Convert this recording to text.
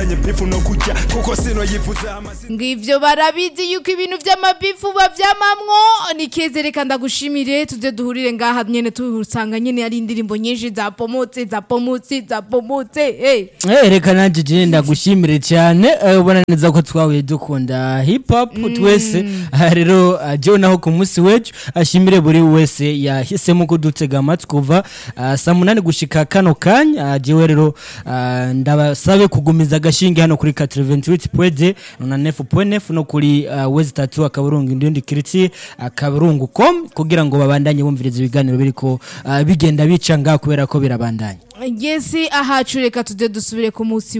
ibijanye bifu no kurya kuko sino yifuza amazina ngivyo barabizi yuko ibintu vy'amabifu bavyamamwo ni keze reka ndagushimire tuze duhurire ngaha nyene tuhusanga nyene ari indirimbo nyinshi za pomotse za pomotse za pomotse hey. Eh, reka nanjye jene ndagushimire cyane eh, ubona neza ko twahuye dukunda hip hop twese aha rero ah, jewe naho ku munsi w'ejo ashimire buri wese yahisemo kudutega amatwi kuva ah, saa munani gushika kano kanya ah, jewe rero ah, ndabasabe kugumiza agashinge hano kuri 88.2 na 9.9 no kuri ah, wezi tatu akaburungu indundi kiriti akaburungu com kugira ngo babandanye bumviriza ibiganiro biriko ah, bigenda bica ngaho kubera ko birabandanya yesi ahacu reka tuze dusubire ku munsi